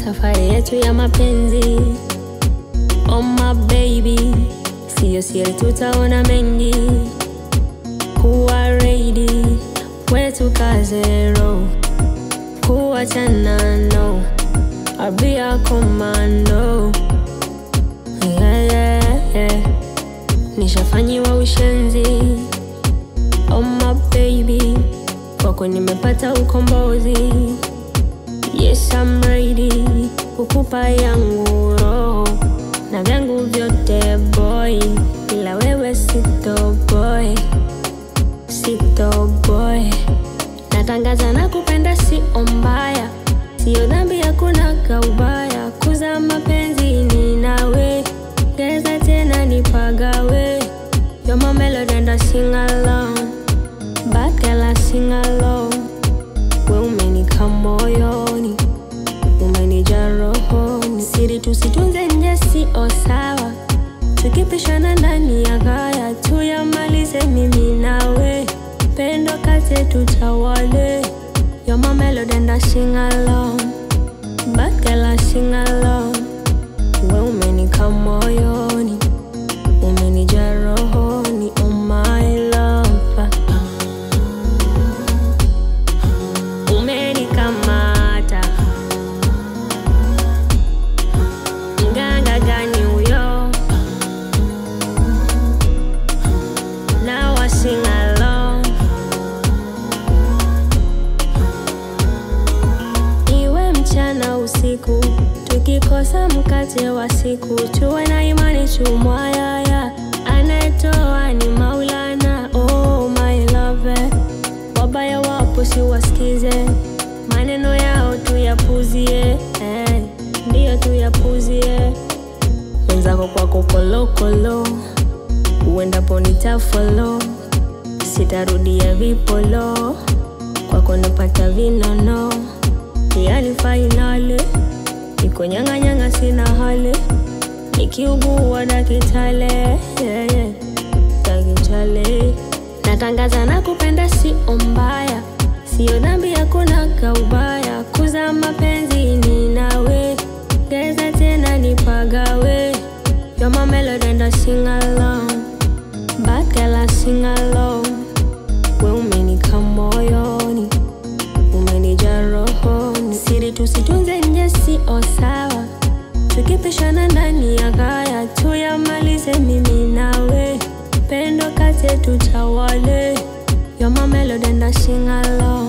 safari yetu ya mapenzi. Oh my baby, siyo siri, tutaona mengi. Kuwa ready, kwetu kazero, kuachana no, I'll be a commando. Yeah, yeah, yeah. Nishafanyiwa ushenzi. Oh my baby, kwako nimepata ukombozi. Yes, I'm ready kukupa yangu roho na vyangu vyote boy, ila wewe sito boy, sito boy. Natangaza na kupenda sio mbaya, sio dhambi, hakuna kaubaya. Kuza mapenzi ni nawe, geza tena nipagawe. You're my melody and I sing along, bad girl I sing along. We umenika moyoni, umenija rohoni, siri tusitunze nje sio sawa, tukipishana ndani ya gaya tuyamalize mimi nawe, pendo kate tutawale. You're my melody and I sing along, bad girl I sing along. We umenika moyoni, umenija rohoni, oh my lover. umenikamata mganga gani huyo na wasingalo iwe mchana usiku tukikosa mkate wa siku tuwe na imani tumwayaya anayetoa ni maulana oh my love wabaya wapo siwasikize maneno yao tuyapuzie eh, ndiyo tuyapuzie wenzako kwako kolokolo uendapo nitafolo sitarudia vipolo kwako napata vinono yani fainali niko nyang'anyang'a sina hali nikiugua dakitale yeah, yeah. dakitale natangaza na kupenda sio mbaya sio dhambi hakuna kaubaya kuza mapenzi ni nawe geza tena nipagawe You're my melody and I sing along Bad girl I sing along We umenika moyoni Umenija rohoni Siri tusitunze nje sio sawa Tukipishana ndani ya gaya Tuyamalize mimi nawe Pendo kate tutawale You're my melody and I sing along